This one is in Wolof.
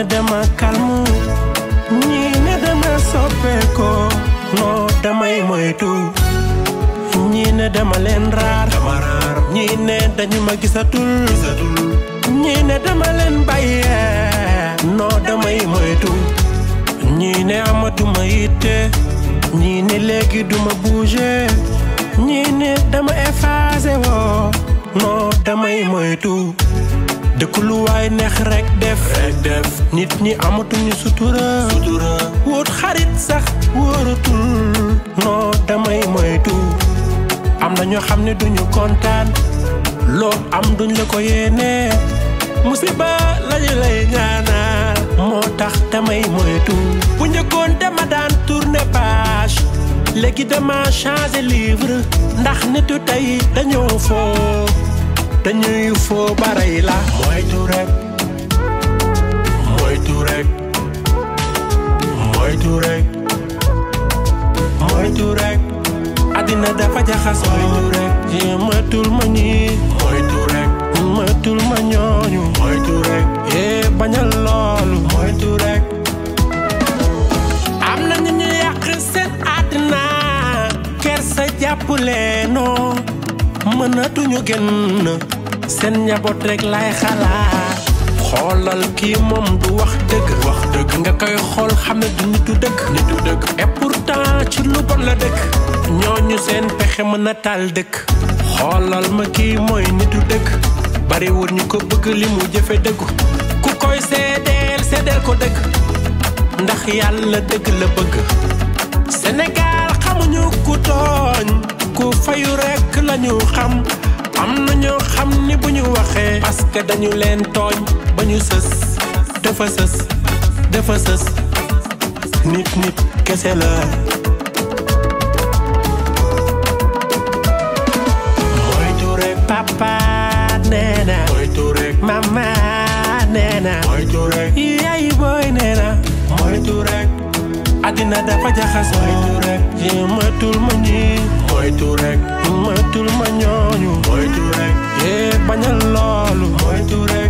ne dama calme ñii ne dama soppeekoo non damay moytu ñii ne dama leen raar dama raar ñii ne dañu ma gisatul gisatul ñii ne dama leen bàyyee non damay moytu ñii ne amatuma yitte ñii ne léegi duma bouger ñii ne dama effacé woo non damay moytu dëkk lu waay neex rek def rek def nit ñi amatuñu sutura sutura wóot xarit sax wóoratul non damay moytu am na ñoo xam ne duñu kontaan loo am duñ la ko yéene musiba lañu lay ñaanal moo tax damay moytu bu njëkkoon dama daan tourner page léegi dama changer livre ndax nitu tey dañoo foo dañuy foo baray la moytu rek moytu rek moytu rek moytu rek àddina dafa jaxas moytu rek jéematul ma ñii moytu rek matul ma ñooñu moytu rek yee bañal loolu moytu rek am na ñu ñu yàq seen àddina kersa jàpp leenoo mënatuñu génn seen njaboot rek lay xalaat xoolal kii moom du wax dëgg wax dëgg nga koy xool xam ne du nitu dëgg nitu dëgg et pourtant ci lu bon la dëkk ñooñu seen pexe mën a taal dëkk xoolal ma kii mooy nitu dëgg bariwul ñu ko bëgg li mu jëfe dëggu ku koy seedeel seedeel ko dëgg ndax yàlla dëgg la bëgg Sénégal xamuñu ku tooñ ku fayu rekk lañu xam am na ñoo xam ni bu ñu waxee parce que dañu leen tooñ ba ñu sës dafa sës dafa sës nit nit kese la moytu rek papa nee na moytu rek mama nee na moytu rek yaay booy nee na moytu rek àddina dafa jaxas moytu rek jéematul ma ñii moytu rek matul ma ñooñu moytu rek yee bañal loolu moytu rek